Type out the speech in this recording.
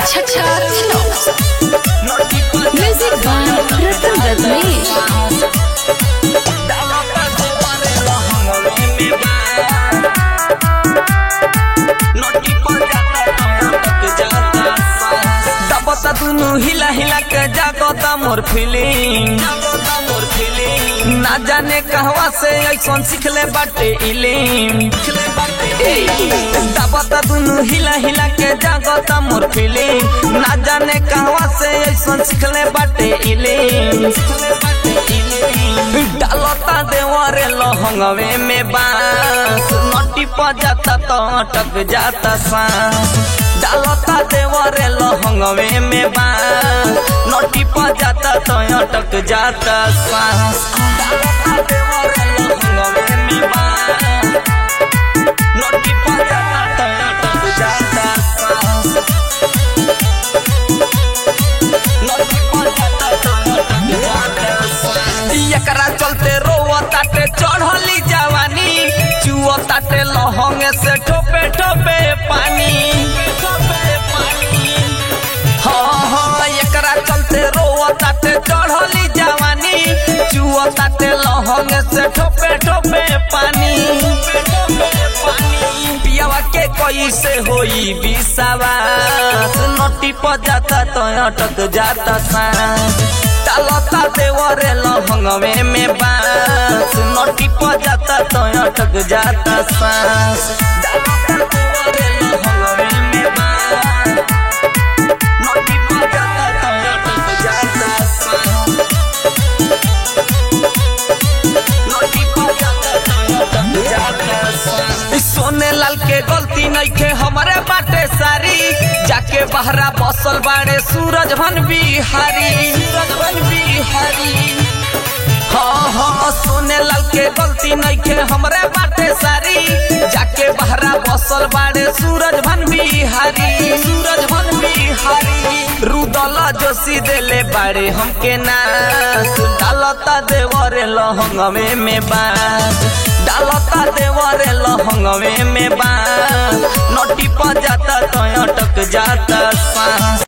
Chacha Films. Music by Ratan Ratnesh. दबता दुनु हिला हिला के जागता मोर फीलिंग मोर फीलिंग ना जाने कहवा से ऐसन सिखले बाटे इलिंग दबता दुनु हिला हिला के जागता मोर फीलिंग ना जाने कहवा से ऐसन सिखले बाटे इलिंग डालता देवरे लहंगवे में बांस नटी पर जाता तो अटक जाता सांस डालता देवरे लहंगवे में बांस नटी पर जाता तो अटक जाता सांस डालता देवरे लहंगवे में बांस नटी पर जाता तो अटक जाता सांस नटी पर जाता तो अटक जाता सांस एकरा चलते रोवा ताटे चढ़ली जवानी चुआ ताटे लहंगे से ठोपे ठोपे पानी हाँ हाँ एकरा चलते रोवा ताटे चढ़ली जवानी चुआ ताटे लहंगे से ठोपे ठोपे पानी पियावा के कोई से होई विश्वास नटी पर जाता तो अटक जाता सांस डालता देवरे लहंगवे में बांस नटी पर जाता तो अटक जाता सांस डालता देवरे लहंगवे में बांस नटी पर जाता तो अटक जाता सांस नटी पर जाता तो अटक जाता सांस सोने लाल के गलती नहीं के हमारे बाटे सारी जाके बहरा बसल बाड़े सूरज भन बिहारी सूरज भन बिहारी हाँ हाँ सोने लाल के गलती नहीं के हमरे बाटे सारी जाके बहरा बसल बाड़े सूरज भन बिहारी सूरज भन बिहारी रुदला जोशी देले बाड़े हमके नास डालता देवरे लहंगवे में बास डालता देवरे लहंगवे में बास नटी पर जाता तो अटक जाता सांस